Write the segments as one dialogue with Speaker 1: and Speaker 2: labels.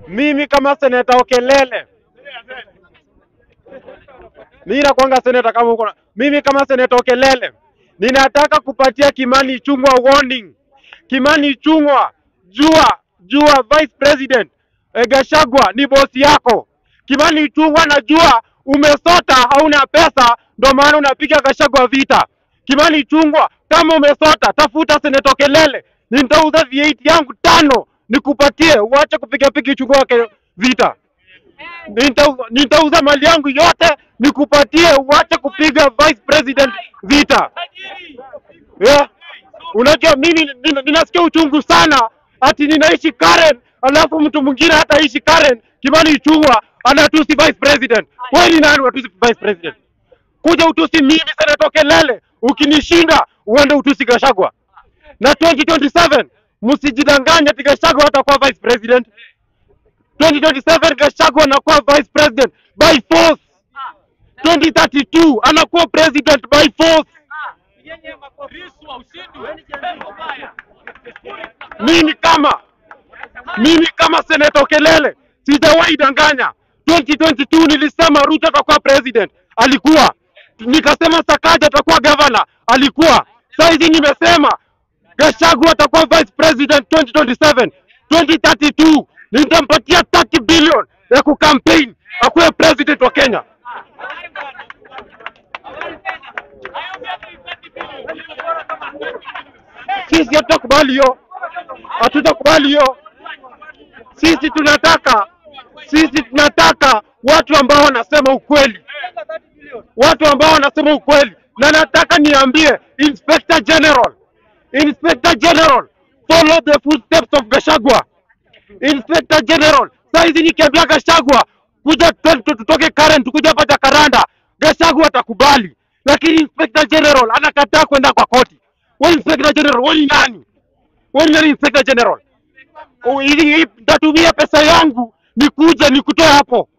Speaker 1: mimi kama seneta Okelele, mimi nakwanga seneta kama uko na mimi kama seneta Okelele, ninataka kupatia Kimani Ichung'wa warning. Kimani Ichung'wa, jua jua vice president eh, Gachagua ni bosi yako. Kimani Ichung'wa, najua umesota, hauna pesa, ndo maana unapiga Gachagua vita. Kimani Ichung'wa, kama umesota, tafuta seneta Okelele, nitauza V8 yangu tano nikupatie, uache kupiga piga Ichung'wa wake vita. Nitauza, nitauza mali yangu yote nikupatie, uache kupiga vice president vita. Yeah. Unajua mimi nina- ninasikia uchungu sana ati ninaishi Karen, alafu mtu mwingine hataishi Karen. Kimani Ichung'wa anatusi vice president. Wewe ni nani unatusi vice president? Kuja utusi mimi Senator Okelele, ukinishinda uende utusi Gachagua. Na 2027 msijidanganye ati Gachagua atakuwa vice president. 2027 Gachagua anakuwa vice president by force. 2032 anakuwa president by force. mimi kama mimi kama senator Kelele sijawahi danganya. 2022 nilisema Ruto atakuwa president, alikuwa. Nikasema Sakaja atakuwa governor, alikuwa. Saizi nimesema Gachagua atakuwa vice president 2027. 2032 nitampatia 30 billion ya kucampaign akuwe president wa Kenya. Sisi hatutakubali hiyo, hatutakubali hiyo. Sisi tunataka sisi tunataka watu ambao wanasema ukweli, watu ambao wanasema ukweli, na nataka niambie Inspector General, Inspector General, follow the footsteps of Gachagua. Inspector General, saizi nikiambia Gachagua kuja tu- tu- tutoke Karen tukuja hapa Jakaranda, Gachagua atakubali, lakini Inspector General anakataa kwenda kwa koti. Wewe Inspector General, wewe ni nani? Wewe ni nani Inspector General? Oh, ili ili- nitatumia pesa yangu nikuje nikutoe hapo.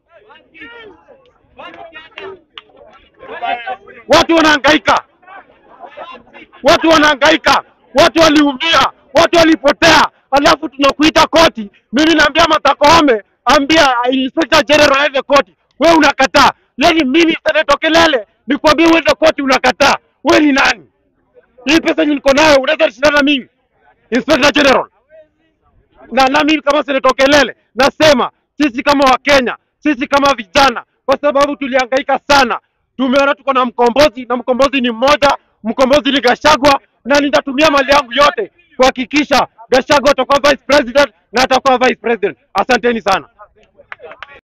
Speaker 1: Watu wanahangaika, watu wanahangaika, watu waliumia, watu walipotea, alafu tunakuita koti. Mimi naambia Martha Koome, ambia Inspector General aende koti, wewe unakataa. Yani mimi Senator Kelele nikwambie uende koti, unakataa. Wewe ni nani? Hii pesa yenye niko nayo unaweza shindana na mimi Inspector General? na nami kama Senator Kelele nasema sisi kama Wakenya, sisi kama vijana, kwa sababu tulihangaika sana, tumeona tuko na mkombozi na mkombozi ni mmoja, mkombozi ni Gachagua, na nitatumia mali yangu yote kuhakikisha Gachagua atakuwa vice president na atakuwa vice president. Asanteni sana.